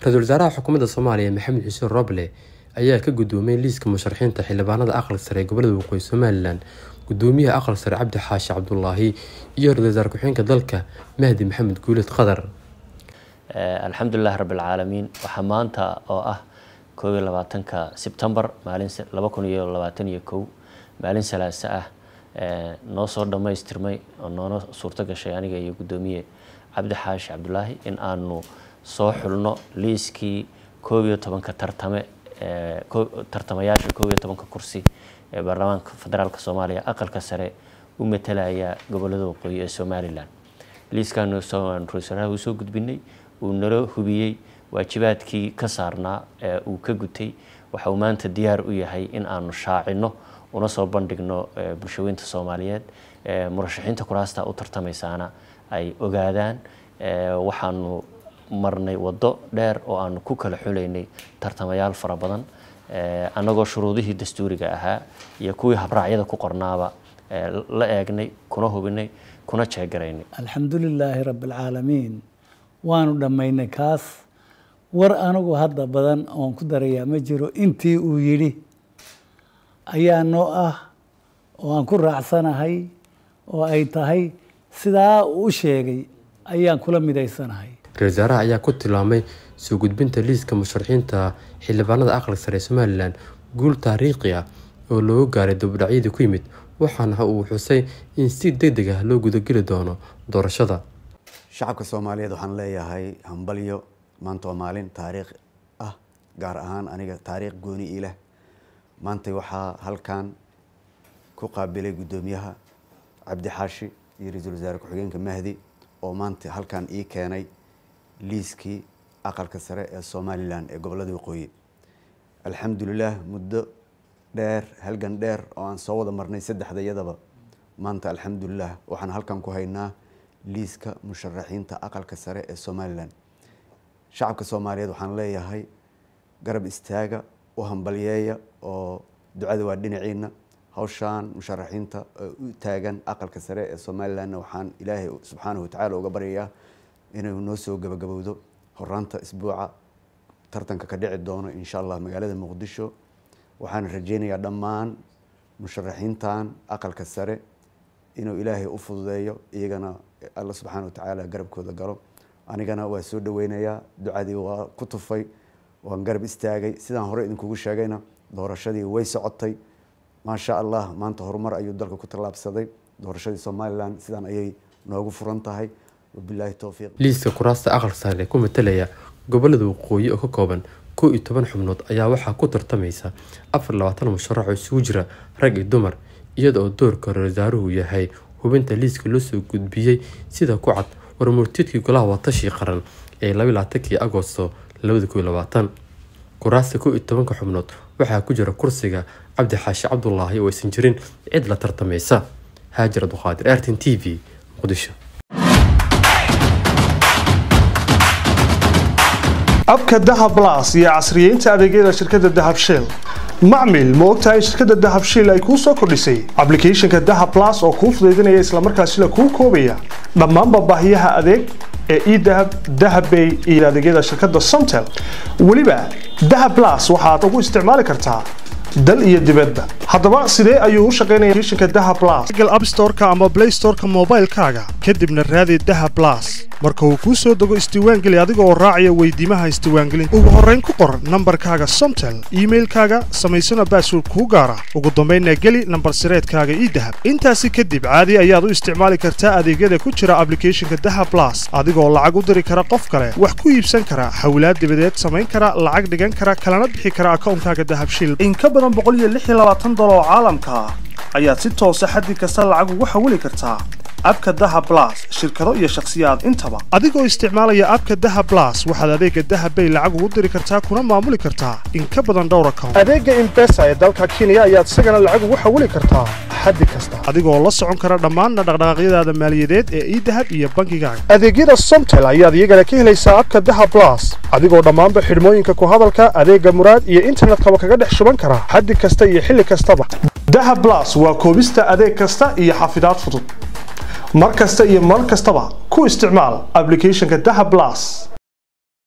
ra-iisul wasaaraha xukuumadda soomaaliya maxamed xuseen roble ayaa ka gudoomiyey liiska musharaxiinta xildhibaanada aqal sare ee gobolada waqooyi somalilan gudoomiyaha aqal sare cabdi xaashi cabdulaahi iyo ra-isul wasaar ku-xigeenka dalka mahdi maxamed guulid qadar alxamdulilah rabbilcaalamiin waxaa maanta oo ah koob iyo labaatanka sebtembar maalin laba kun iyo labaatan iyo kow maalin salaase ah noo soo dhammaystirmay oo noona suurto gashay aniga iyo guddoomiye cabdi xaashi cabdulaahi in aanu soo xulno liiskii koob iyo tobanka tartame tartamayaasha koob iyo tobanka kursi ee baarlamaanka federaalk soomaaliya aqalka sare u matalaya gobolada waqooyi ee somalilan liiskaanu ra-isul wasaaraha uu soo gudbinay uu nala hubiyey waajibaadkii ka saarnaa ee uu ka gutay waxa uu maanta diyaar u yahay in aanu shaacino una soo bandhigno bulshaweynta soomaaliyeed murashaxiinta kuraasta u tartamaysaana ay ogaadaan waxaanu marnay waddo dheer oo aanu ku kala xulaynay tartamayaal fara badan annagoo shuruudihii dastuuriga ahaa iyo kuwii habraacyada ku qornaaba la eegnay kuna hubinay kuna jeegaraynay alxamdulilaahi rabbialcaalamiin waanu dhammaynay kaas war anigu hadda badan oon ku darayaa ma jiro intii uu yidhi ayaa noo ah oo aan ku raacsanahay oo ay tahay sidaa uu u sheegay ayaan kula midaysanahay ra-isul wasaaraha ayaa ku tilmaamay soo gudbinta liiska musharaxiinta xildhibaanada aqal sare ee somalilan guul taariikhi ah oo looga gaaray dabudhacyadii ku yimid waxaana uu xusay in si deg deg ah loo gudageli doono doorashada shacabka soomaaliyeed waxaan leeyahay hambalyo maanta waa maalin taariikh ah gaar ahaan aniga taariikh gooni ii leh maanta waxaa halkan ku qaabilay guddoomiyaha cabdi xaashi iyo ra-iisul wasaare ku-xigeenka mahdi oo maanta halkan ii keenay liiskii aqalka sare ee somalilan ee gobolada waqooyi alxamdulilah muddo dheer halgan dheer oo aan soo wada marnay saddexda iyadaba maanta alxamdulilah waxaan halkan ku haynaa liiska musharaxiinta aqalka sare ee somalilan shacabka soomaaliyeed waxaan leeyahay garab istaaga u hambalyeeya oo ducada waa dhinaciina hawshaan musharaxiinta u taagan aqalka sare ee somalilanna waxaan ilaahay subxaanahu watacaala uga baryayaa inuu noo soo gabagabowdo horaanta isbuuca tartanka ka dhici doono insha allah magaalada muqdisho waxaan rajeynayaa dhammaan musharaxiintan aqalka sare inuu ilaahay u fududeeyo iyagana alla subxaana watacaala garabkooda galo anigana waa soo dhaweynayaa ducadii waa ku tufay waan garab istaagay sidaan hore idinkugu sheegayna doorashadii way socotay maasha allah maanta horumar ayuu dalka ku tallaabsaday doorashadii somalilan sidaan ayay noogu furan tahay wabilaahi towfiiq liiska kuraasta aqal sare ku matalaya gobolada waqooyi oo ka kooban kow iyo toban xubnood ayaa waxaa ku tartamaysa afar labaatan musharax oo isugu jira rag iyo dumar iyada oo doorka ra-isul wasaaruhu yahay hubinta liiska loo soo gudbiyey sida ku cad warmurtiidkii golaha watashii qaran ee labaylaaatankii agosto labada kow iyo labaatan kuraasta kow iyo tobanka xubnood waxaa ku jira kursiga cabdi xaashi cabdulaahi oo aysan jirin cid la tartamaysa haajir abduqaadir artin t v muqdisho abka dahab las iyo casriyeynta adeegyada shirkadda dahab shell macmil ma ogtahay shirkadda dahab shell ay kuu soo kordhisay ablicathonka dahab las oo kuu fudaydinaya islamarkaasila kuu koobaya dhammaanba baahiyaha adeeg ee edahab dahabbay iyo adeegyada shirkadda somtel weliba dahab las waxaad ugu isticmaali kartaa dal iyo dibadba haddaba sidee ayuu u shaqaynaya applicationka dahab plus google app store-ka ama play store-ka moobaylkaaga kadibna raadi dahab plus marka uu kuu soo dego isdiiwaangeli adiga oo raacaya weydiimaha isdiiwaangelinta ugu horrayn ku qor nambarkaaga somtel iimailkaaga samaysana baasword kuu gaara ugu dambaynna geli nambar sireedkaaga ii dahab intaasi kadib caadi ayaad u isticmaali kartaa adeegyada ku jira ablicathonka dahab plus adigoo lacag u diri kara qof kale wax ku iibsan kara hawlaad dibadeed samayn kara lacag dhigan kara kalana bixi kara akawnkaaga dahabshil dolar oo caalamka ah ayaad si toosa xaddi kasta lacag ugu xawili kartaa abka daha blas shirkado iyo shakhsiyaad intaba adigoo isticmaalaya abka daha blas waxaad adeega dahabbay lacag ugu diri kartaa kuna maamuli kartaa in ka badan dhowr account adeega imbesa ee dalka kenya ayaad isagana lacag ugu xawili kartaa xaddi kasta adigoo la socon kara dhammaanna dhaqdhaqaaqyadaada maaliyadeed ee idahab iyo bangigaaga adeegyada somtel ayaad iyagana ka helaysaa abka daha blas adigoo dhammaanba xidhmooyinka ku hadalka adeega muraad iyo internetkaba kaga dhex shuban kara xaddi kasta iyo xilli kastaba daha blas waa koobista adeeg kasta iyo xafidaad fudud mar kasta iyo mar kastaba ku isticmaal applicationka daha blas